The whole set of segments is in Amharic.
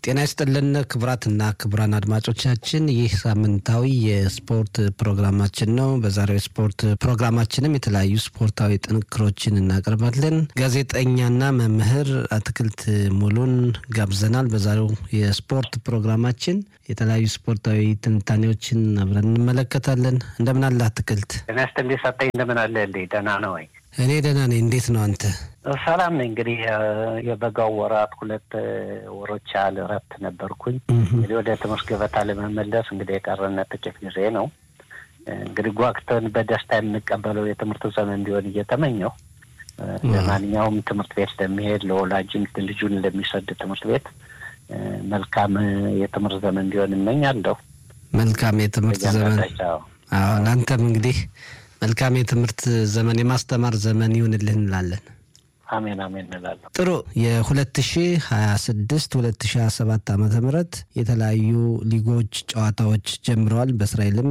ጤና ይስጥልን ክቡራትና ክቡራን አድማጮቻችን ይህ ሳምንታዊ የስፖርት ፕሮግራማችን ነው። በዛሬው የስፖርት ፕሮግራማችንም የተለያዩ ስፖርታዊ ጥንክሮችን እናቀርባለን። ጋዜጠኛና መምህር አትክልት ሙሉን ጋብዘናል። በዛሬው የስፖርት ፕሮግራማችን የተለያዩ ስፖርታዊ ትንታኔዎችን አብረን እንመለከታለን። እንደምን አለ አትክልት? ጤና ይስጥልኝ ሰጠኝ። እንደምን አለ እንዴ? ደህና ነው ወይ? እኔ ደህና ነኝ። እንዴት ነው አንተ? ሰላም ነኝ። እንግዲህ የበጋው ወራት ሁለት ወሮች ያህል እረፍት ነበርኩኝ። እንግዲህ ወደ ትምህርት ገበታ ለመመለስ እንግዲህ የቀረነ ጥቂት ጊዜ ነው። እንግዲህ ጓግተን በደስታ የምንቀበለው የትምህርት ዘመን እንዲሆን እየተመኘው ለማንኛውም ትምህርት ቤት ለሚሄድ ለወላጅም ልጁን ለሚሰድ ትምህርት ቤት መልካም የትምህርት ዘመን እንዲሆን እመኛለሁ። መልካም የትምህርት ዘመን አሁን አንተም እንግዲህ መልካም የትምህርት ዘመን የማስተማር ዘመን ይሁንልህ እንላለን። አሜን አሜን እንላለን። ጥሩ የሁለት ሺ ሀያ ስድስት ሁለት ሺ ሀያ ሰባት ዓመተ ምህረት የተለያዩ ሊጎች ጨዋታዎች ጀምረዋል። በእስራኤልም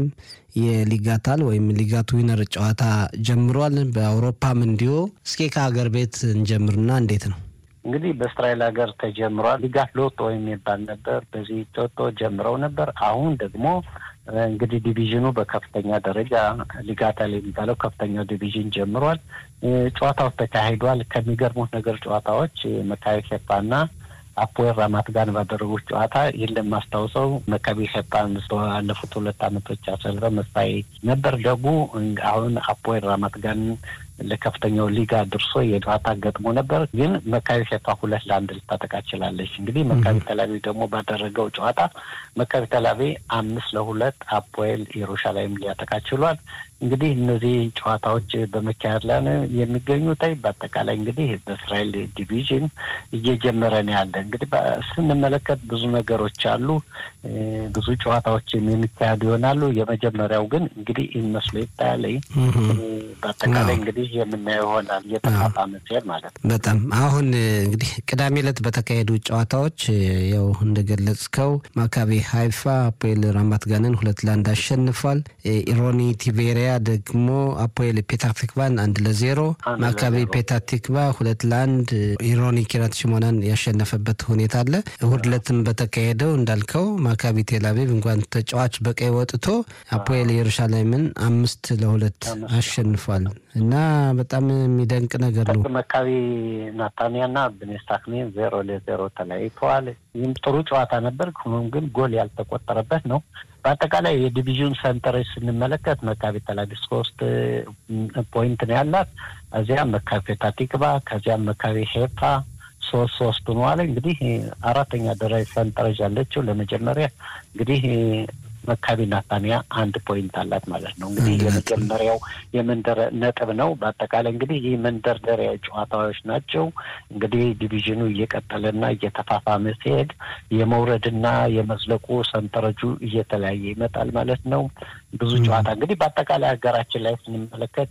የሊጋታል ወይም ሊጋት ዊነር ጨዋታ ጀምሯል። በአውሮፓም እንዲሁ። እስኪ ከሀገር ቤት እንጀምርና እንዴት ነው እንግዲህ በእስራኤል ሀገር ተጀምሯል። ሊጋት ሎቶ የሚባል ነበር። በዚህ ቶቶ ጀምረው ነበር። አሁን ደግሞ እንግዲህ ዲቪዥኑ በከፍተኛ ደረጃ ሊጋታል የሚባለው ከፍተኛው ዲቪዥን ጀምሯል። ጨዋታዎች ተካሂዷል። ከሚገርሙት ነገር ጨዋታዎች መካቢ ሄፓና አፖኤል ራማት ጋን ባደረጉት ጨዋታ የለም ማስታውሰው መካቢ ሄፓን ባለፉት ሁለት ዓመቶች አሰልፈ መሳይ ነበር። ደግሞ አሁን አፖኤል ራማት ጋን ለከፍተኛው ሊጋ ድርሶ የጨዋታ ገጥሞ ነበር። ግን መካቢ ሄፓ ሁለት ለአንድ ልታጠቃ ችላለች። እንግዲህ መካቢ ተላቢ ደግሞ ባደረገው ጨዋታ መካቢ ተላቢ አምስት ለሁለት አፖኤል ኢየሩሻላይም ሊያጠቃ ችሏል። እንግዲህ እነዚህ ጨዋታዎች በመካሄድ ላይ ነው የሚገኙት። በአጠቃላይ እንግዲህ በእስራኤል ዲቪዥን እየጀመረ ነው ያለ። እንግዲህ ስንመለከት ብዙ ነገሮች አሉ። ብዙ ጨዋታዎችም የሚካሄዱ ይሆናሉ። የመጀመሪያው ግን እንግዲህ ይመስሎ ይታያለኝ። በአጠቃላይ እንግዲህ የምናየው ይሆናል እየተፋፋመ ሲሄድ ማለት ነው። በጣም አሁን እንግዲህ ቅዳሜ ዕለት በተካሄዱ ጨዋታዎች ያው እንደገለጽከው ማካቤ ሀይፋ አፖኤል ራማት ጋንን ሁለት ለአንድ አሸንፏል። ኢሮኒ ቲቬሪያ ደግሞ አፖኤል ፔታር ቲክቫን አንድ ለዜሮ፣ ማካቤ ፔታር ቲክቫ ሁለት ለአንድ ኢሮኒ ኪራት ሽሞናን ያሸነፈበት ሁኔታ አለ። እሁድ ዕለትም በተካሄደው እንዳልከው ማካቢ ቴልአቪቭ እንኳን ተጫዋች በቀይ ወጥቶ አፖኤል ኢየሩሻሌምን አምስት ለሁለት አሸንፏል እና በጣም የሚደንቅ ነገር ነው። መካቢ ናታንያና ብኔስታክሜን ዜሮ ለዜሮ ተለያይተዋል። ይህም ጥሩ ጨዋታ ነበር። ሆኖም ግን ጎል ያልተቆጠረበት ነው። በአጠቃላይ የዲቪዥን ሰንጠረዥ ስንመለከት መካቢ ተላቪቭ ሶስት ፖይንት ነው ያላት። እዚያም መካቢ ፔታ ቲክቫ ከዚያም መካቢ ሄፋ ሶስት ሶስት ሆነዋል። እንግዲህ አራተኛ ደረጃ ሰንጠረዥ ያለችው ለመጀመሪያ እንግዲህ መካቢ ናታንያ አንድ ፖይንት አላት ማለት ነው። እንግዲህ የመጀመሪያው የመንደር ነጥብ ነው። በአጠቃላይ እንግዲህ ይህ መንደርደሪያ ጨዋታዎች ናቸው። እንግዲህ ዲቪዥኑ እየቀጠለና እየተፋፋመ ሲሄድ የመውረድና የመዝለቁ ሰንጠረጁ እየተለያየ ይመጣል ማለት ነው። ብዙ ጨዋታ እንግዲህ በአጠቃላይ ሀገራችን ላይ ስንመለከት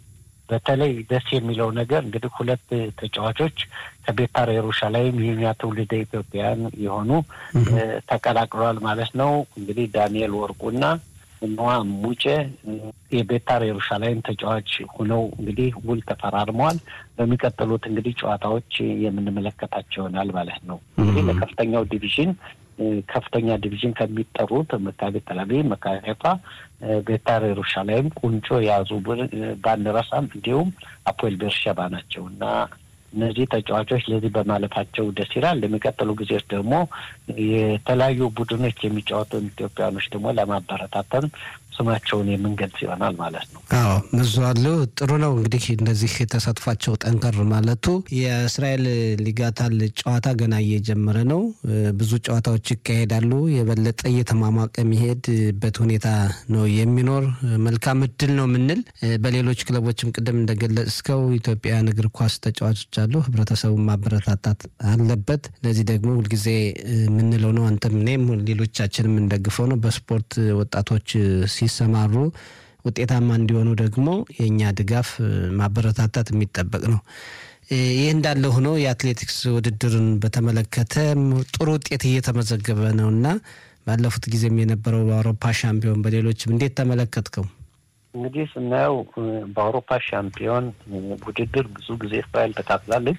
በተለይ ደስ የሚለው ነገር እንግዲህ ሁለት ተጫዋቾች ከቤታር ኢየሩሻላይም የኛ ትውልደ ኢትዮጵያውያን የሆኑ ተቀላቅለዋል ማለት ነው። እንግዲህ ዳንኤል ወርቁና ኖዋ ሙጬ የቤታር ኢየሩሻላይም ተጫዋች ሆነው እንግዲህ ውል ተፈራርመዋል። በሚቀጥሉት እንግዲህ ጨዋታዎች የምንመለከታቸው ይሆናል ማለት ነው። እንግዲህ ለከፍተኛው ዲቪዥን ከፍተኛ ዲቪዥን ከሚጠሩት መካቢ ተላቪቭ፣ መካቢ ሀይፋ፣ ቤታር ኢየሩሻላይም ቁንጮ የያዙ ባንረሳም እንዲሁም አፖኤል ቤርሸባ ናቸው እና እነዚህ ተጫዋቾች ለዚህ በማለፋቸው ደስ ይላል። ለሚቀጥሉ ጊዜዎች ደግሞ የተለያዩ ቡድኖች የሚጫወቱ ኢትዮጵያኖች ደግሞ ለማበረታተን ስማቸውን የምንገልጽ ይሆናል ማለት ነው። አዎ ብዙ አሉ። ጥሩ ነው እንግዲህ እንደዚህ ተሳትፏቸው ጠንከር ማለቱ። የእስራኤል ሊጋታል ጨዋታ ገና እየጀመረ ነው። ብዙ ጨዋታዎች ይካሄዳሉ። የበለጠ እየተሟሟቀ የሚሄድበት ሁኔታ ነው የሚኖር። መልካም እድል ነው የምንል በሌሎች ክለቦችም ቅድም እንደገለጽከው ኢትዮጵያውያን እግር ኳስ ተጫዋቾች አሉ። ህብረተሰቡን ማበረታታት አለበት። ለዚህ ደግሞ ሁልጊዜ የምንለው ነው። አንተም እኔም ሌሎቻችንም የምንደግፈው ነው። በስፖርት ወጣቶች ሲሰማሩ ውጤታማ እንዲሆኑ ደግሞ የእኛ ድጋፍ ማበረታታት የሚጠበቅ ነው። ይህ እንዳለ ሆኖ የአትሌቲክስ ውድድርን በተመለከተ ጥሩ ውጤት እየተመዘገበ ነው እና ባለፉት ጊዜም የነበረው በአውሮፓ ሻምፒዮን በሌሎችም እንዴት ተመለከትከው? እንግዲህ ስናየው በአውሮፓ ሻምፒዮን ውድድር ብዙ ጊዜ እስራኤል ተካፍላለች።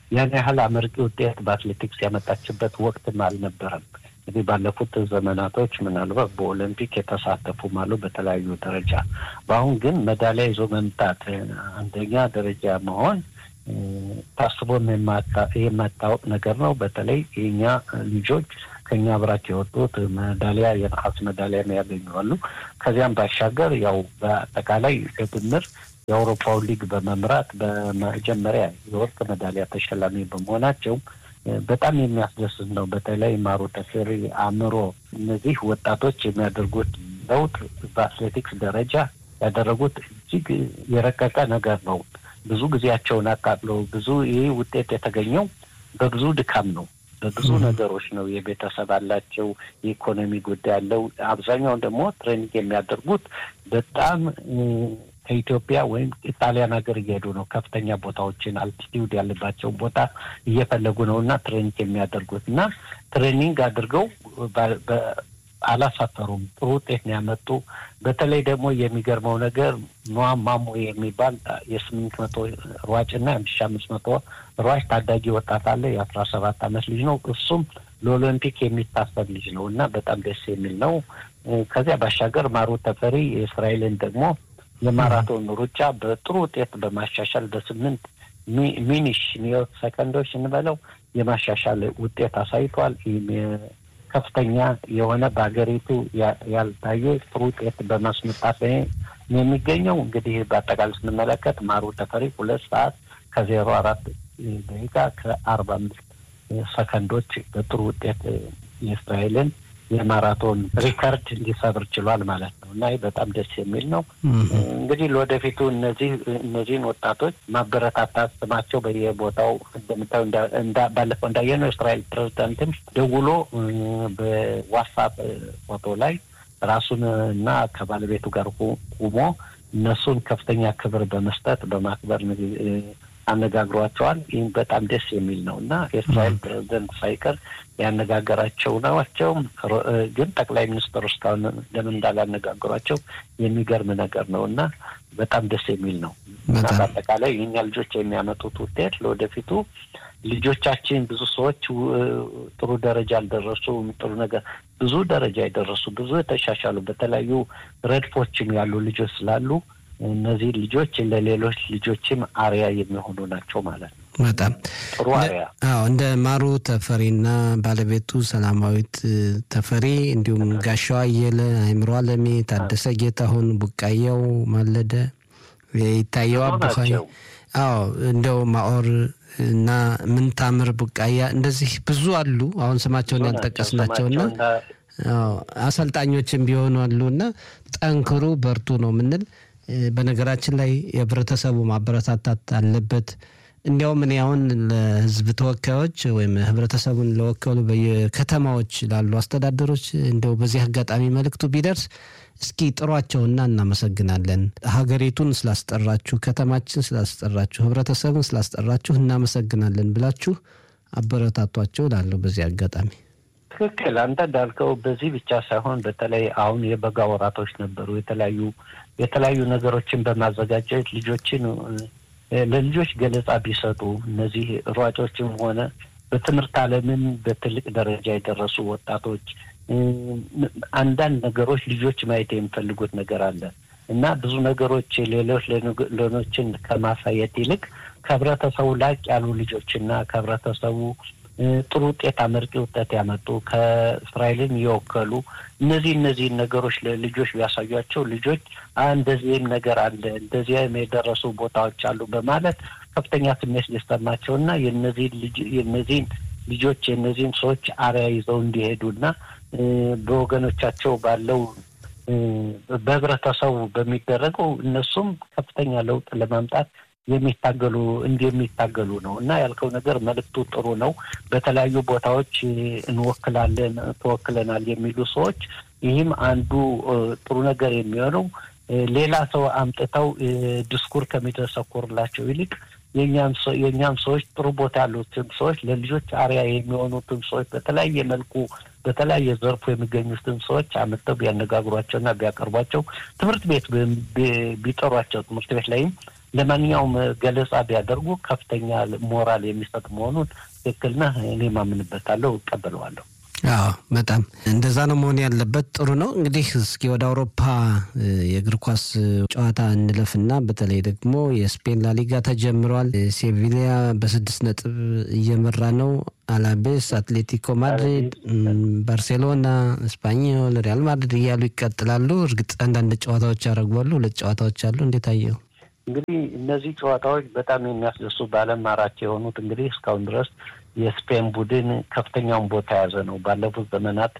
ያን ያህል አመርቂ ውጤት በአትሌቲክስ ያመጣችበት ወቅትም አልነበረም። እንግዲህ ባለፉት ዘመናቶች ምናልባት በኦሎምፒክ የተሳተፉም አሉ በተለያዩ ደረጃ። በአሁን ግን ሜዳሊያ ይዞ መምጣት አንደኛ ደረጃ መሆን ታስቦም የማታወቅ ነገር ነው። በተለይ የኛ ልጆች ከኛ አብራክ የወጡት ሜዳሊያ የነሐስ ሜዳሊያ ያገኙ አሉ። ከዚያም ባሻገር ያው በአጠቃላይ በድምር የአውሮፓውን ሊግ በመምራት በመጀመሪያ የወርቅ ሜዳሊያ ተሸላሚ በመሆናቸው በጣም የሚያስደስት ነው። በተለይ ማሩ ተፈሪ፣ አእምሮ እነዚህ ወጣቶች የሚያደርጉት ለውጥ በአትሌቲክስ ደረጃ ያደረጉት እጅግ የረቀቀ ነገር ነው። ብዙ ጊዜያቸውን አቃጥለው ብዙ ይህ ውጤት የተገኘው በብዙ ድካም ነው። በብዙ ነገሮች ነው። የቤተሰብ አላቸው፣ የኢኮኖሚ ጉዳይ አለው። አብዛኛውን ደግሞ ትሬኒንግ የሚያደርጉት በጣም ከኢትዮጵያ ወይም ጣሊያን ሀገር እየሄዱ ነው። ከፍተኛ ቦታዎችን አልቲቲዩድ ያለባቸውን ቦታ እየፈለጉ ነው እና ትሬኒንግ የሚያደርጉት እና ትሬኒንግ አድርገው አላሳፈሩም። ጥሩ ውጤት ነው ያመጡ። በተለይ ደግሞ የሚገርመው ነገር ኖዋ ማሞ የሚባል የስምንት መቶ ሯጭ እና የአንድ ሺ አምስት መቶ ሯጭ ታዳጊ ወጣት አለ። የአስራ ሰባት አመት ልጅ ነው። እሱም ለኦሎምፒክ የሚታሰብ ልጅ ነው እና በጣም ደስ የሚል ነው። ከዚያ ባሻገር ማሩ ተፈሪ የእስራኤልን ደግሞ የማራቶን ሩጫ በጥሩ ውጤት በማሻሻል በስምንት ሚኒሽ ሚዮት ሰከንዶች እንበለው የማሻሻል ውጤት አሳይቷል። ከፍተኛ የሆነ በሀገሪቱ ያልታየ ጥሩ ውጤት በማስመጣት ላይ የሚገኘው እንግዲህ በአጠቃላይ ስንመለከት ማሩ ተፈሪ ሁለት ሰዓት ከዜሮ አራት ደቂቃ ከአርባ አምስት ሰከንዶች በጥሩ ውጤት የእስራኤልን የማራቶን ሪከርድ ሊሰብር ችሏል ማለት ነው እና ይህ በጣም ደስ የሚል ነው። እንግዲህ ለወደፊቱ እነዚህ እነዚህን ወጣቶች ማበረታታት ስማቸው በየቦታው እንደምታዩ ባለፈው እንዳየነው የእስራኤል ፕሬዚዳንትም ደውሎ በዋትሳፕ ፎቶ ላይ ራሱን እና ከባለቤቱ ጋር ቁሞ እነሱን ከፍተኛ ክብር በመስጠት በማክበር አነጋግሯቸዋል። ይህም በጣም ደስ የሚል ነው እና የእስራኤል ፕሬዚደንት ሳይቀር ያነጋገራቸው ናቸው። ግን ጠቅላይ ሚኒስትሩ እስካሁን ለምን እንዳላነጋገሯቸው የሚገርም ነገር ነው እና በጣም ደስ የሚል ነው እና በአጠቃላይ የኛ ልጆች የሚያመጡት ውጤት ለወደፊቱ ልጆቻችን ብዙ ሰዎች ጥሩ ደረጃ አልደረሱም። ጥሩ ነገር ብዙ ደረጃ የደረሱ ብዙ የተሻሻሉ በተለያዩ ረድፎችም ያሉ ልጆች ስላሉ እነዚህ ልጆች ለሌሎች ልጆችም አርያ የሚሆኑ ናቸው ማለት ነው። በጣም ጥሩ አርያ። አዎ እንደ ማሩ ተፈሪና ባለቤቱ ሰላማዊት ተፈሪ እንዲሁም ጋሻው አየለ፣ አይምሮ አለሜ፣ ታደሰ ጌታሁን፣ ቡቃያው ማለደ፣ ይታየው አቡኻይ አዎ እንደው ማኦር እና ምንታምር ቡቃያ እንደዚህ ብዙ አሉ። አሁን ስማቸውን ያልጠቀስናቸውና አሰልጣኞችም ቢሆኑ አሉ እና ጠንክሩ በርቱ ነው የምንል በነገራችን ላይ የህብረተሰቡ ማበረታታት አለበት። እንዲያውም እኔ አሁን ለህዝብ ተወካዮች ወይም ህብረተሰቡን ለወከሉ በየከተማዎች ላሉ አስተዳደሮች እንዲያው በዚህ አጋጣሚ መልእክቱ ቢደርስ እስኪ ጥሯቸውና እናመሰግናለን፣ ሀገሪቱን ስላስጠራችሁ፣ ከተማችን ስላስጠራችሁ፣ ህብረተሰቡን ስላስጠራችሁ እናመሰግናለን ብላችሁ አበረታቷቸው ላለሁ በዚህ አጋጣሚ ትክክል። አንተ እንዳልከው በዚህ ብቻ ሳይሆን በተለይ አሁን የበጋ ወራቶች ነበሩ። የተለያዩ የተለያዩ ነገሮችን በማዘጋጀት ልጆችን ለልጆች ገለጻ ቢሰጡ እነዚህ ሯጮችም ሆነ በትምህርት ዓለምን በትልቅ ደረጃ የደረሱ ወጣቶች አንዳንድ ነገሮች ልጆች ማየት የሚፈልጉት ነገር አለ እና ብዙ ነገሮች ሌሎች ሌሎችን ከማሳየት ይልቅ ከህብረተሰቡ ላቅ ያሉ ልጆችና ከህብረተሰቡ ጥሩ ውጤት አመርቂ ውጤት ያመጡ ከእስራኤልን የወከሉ እነዚህ እነዚህን ነገሮች ለልጆች ቢያሳዩቸው ልጆች እንደዚህም ነገር አለ እንደዚህም የደረሱ ቦታዎች አሉ በማለት ከፍተኛ ስሜት ሊሰማቸው እና የነዚህን ልጆች የእነዚህን ሰዎች አርያ ይዘው እንዲሄዱና በወገኖቻቸው ባለው በህብረተሰቡ በሚደረገው እነሱም ከፍተኛ ለውጥ ለማምጣት የሚታገሉ እንዲህ የሚታገሉ ነው እና ያልከው ነገር መልእክቱ ጥሩ ነው። በተለያዩ ቦታዎች እንወክላለን ተወክለናል የሚሉ ሰዎች ይህም አንዱ ጥሩ ነገር የሚሆነው ሌላ ሰው አምጥተው ድስኩር ከሚተሰኩርላቸው ይልቅ የእኛም ሰዎች ጥሩ ቦታ ያሉትን ሰዎች ለልጆች አርያ የሚሆኑትን ሰዎች በተለያየ መልኩ በተለያየ ዘርፉ የሚገኙትን ሰዎች አምጥተው ቢያነጋግሯቸውና ቢያቀርቧቸው ትምህርት ቤት ቢጠሯቸው ትምህርት ቤት ላይም ለማንኛውም ገለጻ ቢያደርጉ ከፍተኛ ሞራል የሚሰጥ መሆኑን ትክክል ነህ። እኔ ማምንበታለሁ፣ እቀበለዋለሁ። አዎ በጣም እንደዛ ነው መሆን ያለበት። ጥሩ ነው እንግዲህ እስኪ ወደ አውሮፓ የእግር ኳስ ጨዋታ እንለፍና በተለይ ደግሞ የስፔን ላሊጋ ተጀምሯል። ሴቪሊያ በስድስት ነጥብ እየመራ ነው። አላቤስ፣ አትሌቲኮ ማድሪድ፣ ባርሴሎና፣ ስፓኞል፣ ሪያል ማድሪድ እያሉ ይቀጥላሉ። እርግጥ አንዳንድ ጨዋታዎች ያደረጓሉ። ሁለት ጨዋታዎች አሉ። እንዴት አየው? እንግዲህ እነዚህ ጨዋታዎች በጣም የሚያስደሱ በዓለም ማራኪ የሆኑት እንግዲህ እስካሁን ድረስ የስፔን ቡድን ከፍተኛውን ቦታ የያዘ ነው። ባለፉት ዘመናት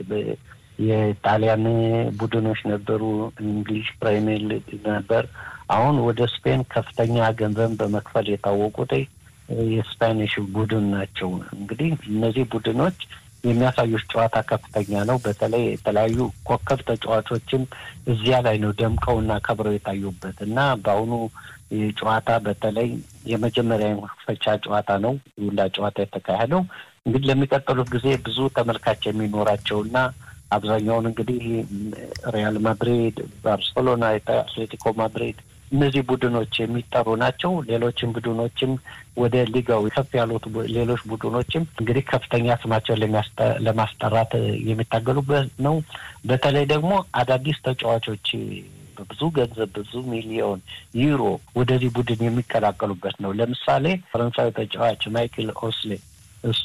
የጣሊያን ቡድኖች ነበሩ፣ እንግሊዝ ፕሪሚየር ሊግ ነበር። አሁን ወደ ስፔን ከፍተኛ ገንዘብ በመክፈል የታወቁት የስፓኒሽ ቡድን ናቸው። እንግዲህ እነዚህ ቡድኖች የሚያሳዩት ጨዋታ ከፍተኛ ነው። በተለይ የተለያዩ ኮከብ ተጫዋቾችም እዚያ ላይ ነው ደምቀውና ከብረው የታዩበት እና በአሁኑ ጨዋታ በተለይ የመጀመሪያ መክፈቻ ጨዋታ ነው ሁላ ጨዋታ የተካሄደው። እንግዲህ ለሚቀጥሉት ጊዜ ብዙ ተመልካች የሚኖራቸውና አብዛኛውን እንግዲህ ሪያል ማድሪድ፣ ባርሴሎና፣ አትሌቲኮ ማድሪድ እነዚህ ቡድኖች የሚጠሩ ናቸው። ሌሎችም ቡድኖችም ወደ ሊጋው ከፍ ያሉት ሌሎች ቡድኖችም እንግዲህ ከፍተኛ ስማቸውን ለማስጠራት የሚታገሉበት ነው። በተለይ ደግሞ አዳዲስ ተጫዋቾች በብዙ ገንዘብ ብዙ ሚሊዮን ዩሮ ወደዚህ ቡድን የሚቀላቀሉበት ነው። ለምሳሌ ፈረንሳዊ ተጫዋች ማይክል ኦስሌ እሱ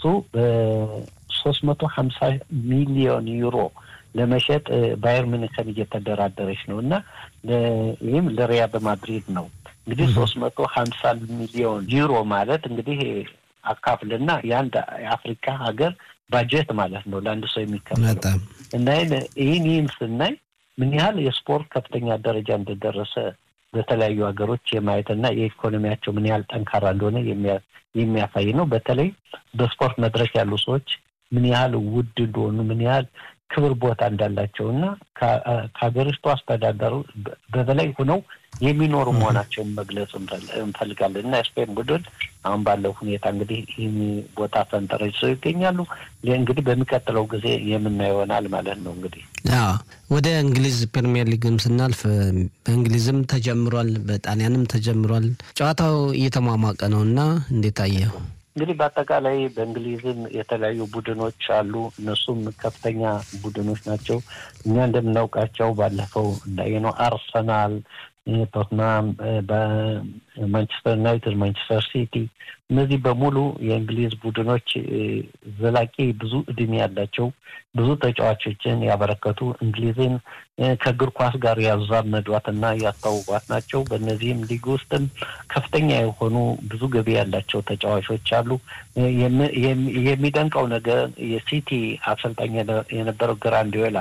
በሶስት መቶ ሀምሳ ሚሊዮን ዩሮ ለመሸጥ ባየር ሚኒክን እየተደራደረች ነው እና ይህም ለሪያል ማድሪድ ነው። እንግዲህ ሶስት መቶ ሀምሳ ሚሊዮን ዩሮ ማለት እንግዲህ አካፍልና የአንድ የአፍሪካ ሀገር ባጀት ማለት ነው ለአንድ ሰው የሚከፈለው እና ይህን ይህን ስናይ ምን ያህል የስፖርት ከፍተኛ ደረጃ እንደደረሰ በተለያዩ ሀገሮች የማየትና የኢኮኖሚያቸው ምን ያህል ጠንካራ እንደሆነ የሚያሳይ ነው። በተለይ በስፖርት መድረክ ያሉ ሰዎች ምን ያህል ውድ እንደሆኑ ምን ያህል ክብር ቦታ እንዳላቸው እና ከሀገሪቱ አስተዳደሩ በበላይ ሆነው የሚኖሩ መሆናቸውን መግለጽ እንፈልጋለን እና የስፔን ቡድን አሁን ባለው ሁኔታ እንግዲህ ይህን ቦታ ፈንጠረጅ ሰው ይገኛሉ። እንግዲህ በሚቀጥለው ጊዜ የምናየው ይሆናል ማለት ነው። እንግዲህ ወደ እንግሊዝ ፕሪሚየር ሊግም ስናልፍ በእንግሊዝም ተጀምሯል፣ በጣሊያንም ተጀምሯል። ጨዋታው እየተሟሟቀ ነው እና እንዴት አየው? እንግዲህ በአጠቃላይ በእንግሊዝም የተለያዩ ቡድኖች አሉ። እነሱም ከፍተኛ ቡድኖች ናቸው። እኛ እንደምናውቃቸው ባለፈው እንዳየነው አርሰናል፣ ቶትናም፣ በማንቸስተር ዩናይትድ፣ ማንቸስተር ሲቲ እነዚህ በሙሉ የእንግሊዝ ቡድኖች ዘላቂ ብዙ እድሜ ያላቸው ብዙ ተጫዋቾችን ያበረከቱ እንግሊዝን ከእግር ኳስ ጋር ያዛመዷትና ያስታውቋት ናቸው። በእነዚህም ሊግ ውስጥም ከፍተኛ የሆኑ ብዙ ገቢ ያላቸው ተጫዋቾች አሉ። የሚደንቀው ነገር የሲቲ አሰልጣኝ የነበረው ግራንዲዮላ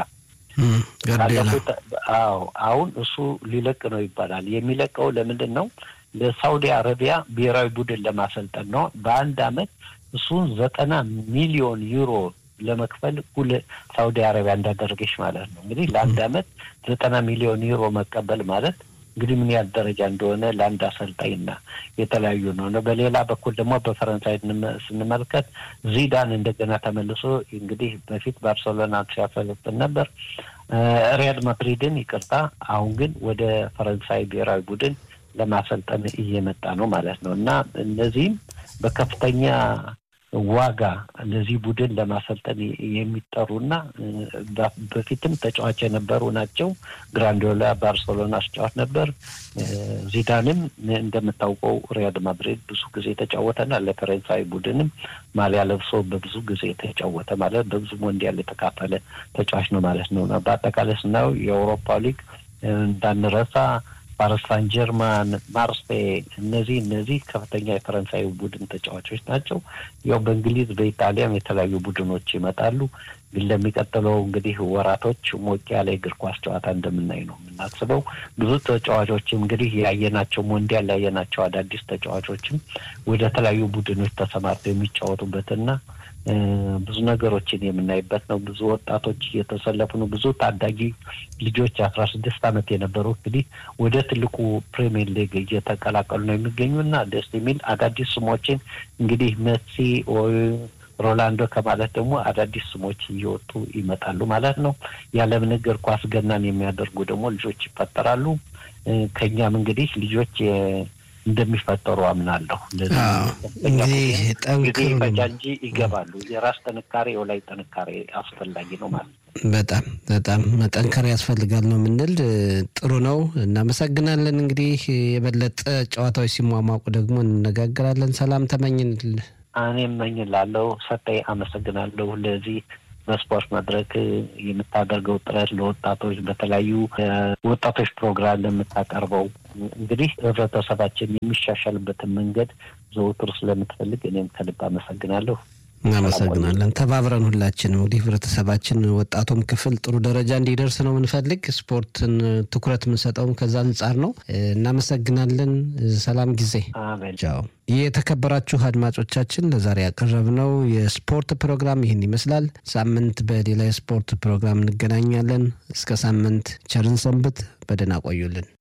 አዎ አሁን እሱ ሊለቅ ነው ይባላል። የሚለቀው ለምንድን ነው? ለሳውዲ አረቢያ ብሔራዊ ቡድን ለማሰልጠን ነው። በአንድ አመት እሱን ዘጠና ሚሊዮን ዩሮ ለመክፈል ሁል ሳውዲ አረቢያ እንዳደረገች ማለት ነው። እንግዲህ ለአንድ አመት ዘጠና ሚሊዮን ዩሮ መቀበል ማለት እንግዲህ ምን ያህል ደረጃ እንደሆነ ለአንድ አሰልጣኝና የተለያዩ ነው። በሌላ በኩል ደግሞ በፈረንሳይ ስንመለከት ዚዳን እንደገና ተመልሶ እንግዲህ በፊት ባርሴሎና ሲያሰለጥን ነበር ሪያል ማድሪድን ይቅርታ፣ አሁን ግን ወደ ፈረንሳይ ብሔራዊ ቡድን ለማሰልጠን እየመጣ ነው ማለት ነው እና እነዚህም በከፍተኛ ዋጋ ለዚህ ቡድን ለማሰልጠን የሚጠሩና በፊትም ተጫዋች የነበሩ ናቸው። ግራንዲዮላ ባርሴሎና አስጫዋች ነበር። ዚዳንም እንደምታውቀው ሪያል ማድሪድ ብዙ ጊዜ የተጫወተና ለፈረንሳይ ቡድንም ማሊያ ለብሶ በብዙ ጊዜ የተጫወተ ማለት በብዙ ሞንዲያል የተካፈለ ተጫዋች ነው ማለት ነው። በአጠቃላይ ስናየው የአውሮፓ ሊግ እንዳንረሳ ፓሪስ ሳን ጀርማን፣ ማርሴይ እነዚህ እነዚህ ከፍተኛ የፈረንሳይ ቡድን ተጫዋቾች ናቸው። ያው በእንግሊዝ በኢጣሊያም የተለያዩ ቡድኖች ይመጣሉ። ግን ለሚቀጥለው እንግዲህ ወራቶች ሞቅ ያለ እግር ኳስ ጨዋታ እንደምናይ ነው የምናስበው። ብዙ ተጫዋቾችም እንግዲህ ያየናቸው ሞንዲያል ያየናቸው አዳዲስ ተጫዋቾችም ወደ ተለያዩ ቡድኖች ተሰማርተው የሚጫወቱበትና ብዙ ነገሮችን የምናይበት ነው። ብዙ ወጣቶች እየተሰለፉ ነው። ብዙ ታዳጊ ልጆች አስራ ስድስት ዓመት የነበሩ እንግዲህ ወደ ትልቁ ፕሪሚየር ሊግ እየተቀላቀሉ ነው የሚገኙ እና ደስ የሚል አዳዲስ ስሞችን እንግዲህ መሲ ሮላንዶ ከማለት ደግሞ አዳዲስ ስሞች እየወጡ ይመጣሉ ማለት ነው። ያለምን እግር ኳስ ገናን የሚያደርጉ ደግሞ ልጆች ይፈጠራሉ። ከኛም እንግዲህ ልጆች እንደሚፈጠሩ አምናለሁ። እንግዲህ ጊዜ ጠንክሩ ፈጃ እንጂ ይገባሉ። የራስ ጥንካሬ የላይ ጥንካሬ አስፈላጊ ነው ማለት ነው። በጣም በጣም መጠንከር ያስፈልጋል ነው የምንል። ጥሩ ነው፣ እናመሰግናለን። እንግዲህ የበለጠ ጨዋታዎች ሲሟሟቁ ደግሞ እንነጋገራለን። ሰላም ተመኝንል። እኔ እመኝላለሁ። ሰጠኝ አመሰግናለሁ። ለዚህ በስፖርት መድረክ የምታደርገው ጥረት ለወጣቶች በተለያዩ ወጣቶች ፕሮግራም ለምታቀርበው እንግዲህ ህብረተሰባችን የሚሻሻልበትን መንገድ ዘውትር ስለምትፈልግ እኔም ከልብ አመሰግናለሁ። እናመሰግናለን። ተባብረን ሁላችንም እንግዲህ ህብረተሰባችን ወጣቱም ክፍል ጥሩ ደረጃ እንዲደርስ ነው የምንፈልግ። ስፖርትን ትኩረት የምንሰጠውም ከዛ አንጻር ነው። እናመሰግናለን። ሰላም ጊዜ። አሜን። ቻው። የተከበራችሁ አድማጮቻችን ለዛሬ ያቀረብነው የስፖርት ፕሮግራም ይህን ይመስላል። ሳምንት በሌላ የስፖርት ፕሮግራም እንገናኛለን። እስከ ሳምንት ቸርን ሰንብት። በደህና ቆዩልን።